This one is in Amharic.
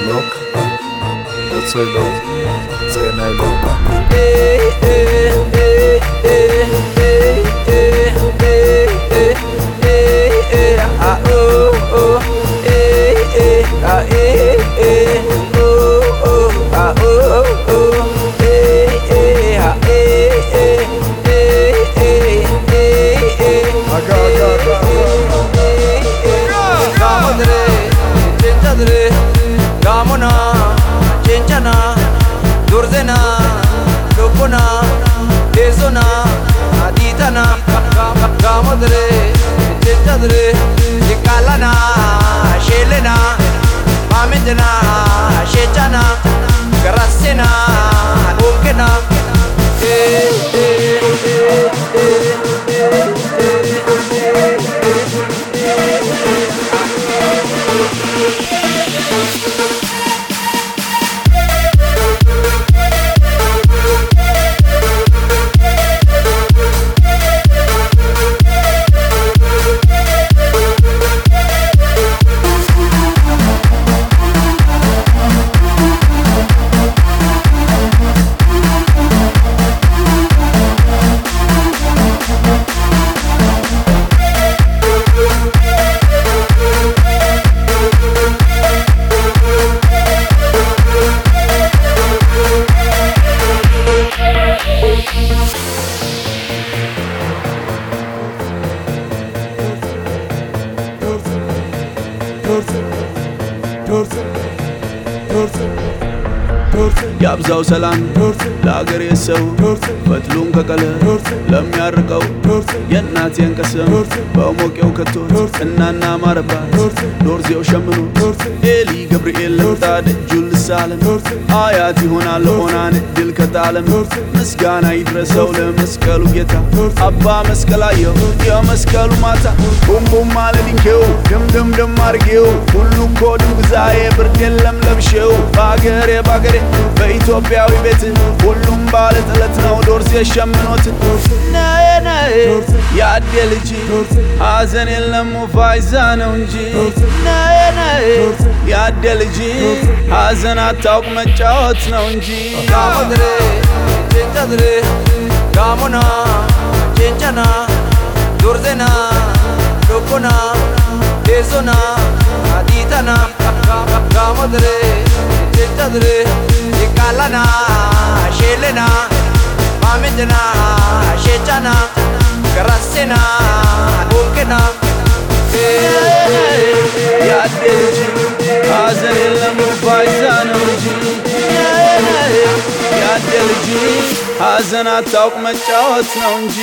Look, what's your love? Say I love. Gamona, Chenchana, Durzena, Lopona, Ezona, Aditana, Gamadre, Chetadre, Nikalana, Shelena, Mamendana, Shechana, Garasena, Okena, eh, eh, eh, eh, ያብዛው ሰላም ለአገሬ ሰው ፈትሉን ከቀለ ለሚያርቀው የእናቴን ቀሰም በሞቄው ከቶት እናና ማረባት ዶርዜው ሸምኖ ኤሊ ገብርኤል ለምጣ ደጁን ልሳለም አያት ይሆናል ኦናን ድል ከጣለም ምስጋና ይድረሰው ለመስቀሉ ጌታ አባ መስቀላየው የመስቀሉ ማታ ቡምቡም አለድንኬው ድምድምድም አርጌው ሁሉ እኮ ድንግዛዬ ብርድ የለም ለብሼው በአገሬ በአገሬ በኢትዮጵያዊ ቤት ሁሉም ባለ ጥለት ነው ዶርሴ ሸምኖት ነዬ ነዬ ያዴ ልጅ ሐዘን የለም ፋይዛ ነው እንጂ ነዬ ነዬ ያዴ ልጅ ሐዘን አታውቅ መጫወት ነው እንጂ Gamadre, Chenchadre, Gamona, Chenchana, Durzena, Lopona, Ezona, Aditana, Gamadre, Chenchadre, Nikalana, Shelena, Mamendana, Shechana, Garasena, Okena, ያዴ ልጅ ሐዘን የለም ፋይዛ ነው እንጂ ያዴ ልጅ ሐዘን አታውቅ መጫወት ነው እንጂ